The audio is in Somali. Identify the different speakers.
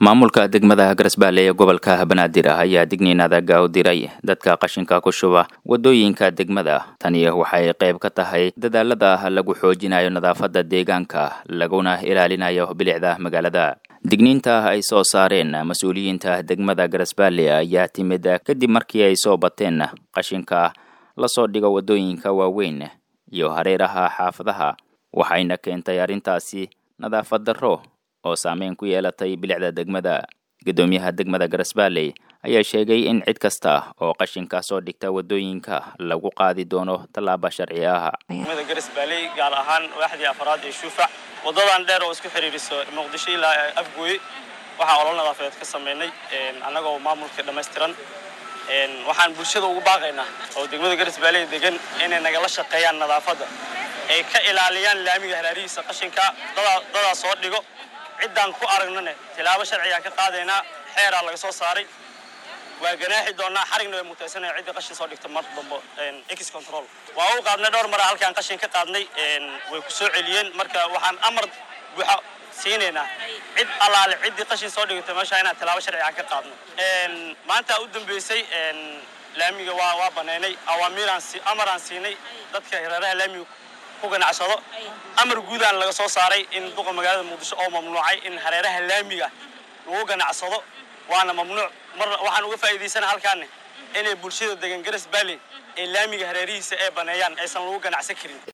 Speaker 1: maamulka degmada garasbaale ee gobolka banaadir ah ayaa digniin adaga u diray dadka qashinka ku shuba wadooyinka degmada tani waxay qayb ka tahay dadaalada lagu xoojinayo nadaafada deegaanka laguna ilaalinayo bilicda magaalada digniinta ay soo saareen mas-uuliyiinta degmada garasbaale ayaa timid kadib markii ay soo bateen qashinka lasoo dhigo wadooyinka waaweyn iyo hareeraha xaafadaha waxayna keentay arrintaasi nadaafad darro oo saameyn ku yeelatay bilicda degmada guddoomiyaha degmada garasbaale ayaa sheegay in cid kasta oo qashinka soo dhigta wadooyinka lagu qaadi doono tallaaba sharci ah
Speaker 2: degmada garasbaale gaar ahaan waaxdii afraad ee shuufac waddadan dheer oo isku xidhiiriso muqdisho ilaa afgooye waxaan olol nadaafadeed ka samaynay annagoo maamulka dhammaystiran waxaan bulshada ugu baaqaynaa oo degmada garasbaale degan inay nagala shaqeeyaan nadaafadda ay ka ilaaliyaan laamiga haraarihiisa qashinka dadaa soo dhigo ciddaan ku aragnane tilaabo sharcigaan ka qaadaynaa xeeraa laga soo saaray waa ganaaxi doonaa xarigna way mutaysanaya ciddii qashin soo dhigta mar dambo x control waa u qaadnay dhowr mara halkaan qashin ka qaadnay way ku soo celiyeen marka waxaan amar buuxa siinaynaa cid allaale ciddii qashin soo dhigata meesha inaan tilaabo sharcigaan ka qaadno maanta u dambeysay laamiga waa waa banaynay awaamiiraan amaraan siinay dadka hareeraha laamiga ku ganacsado amar guudaan laga soo saaray in duqa magaalada muqdisho oo mamnuucay in hareeraha laamiga lagu ganacsado waana mamnuuc mar waxaan uga faa'iidaysana halkaane inay bulshada degan garas baale ee laamiga hareerihiisa ee baneeyaan aysan lagu ganacsan karin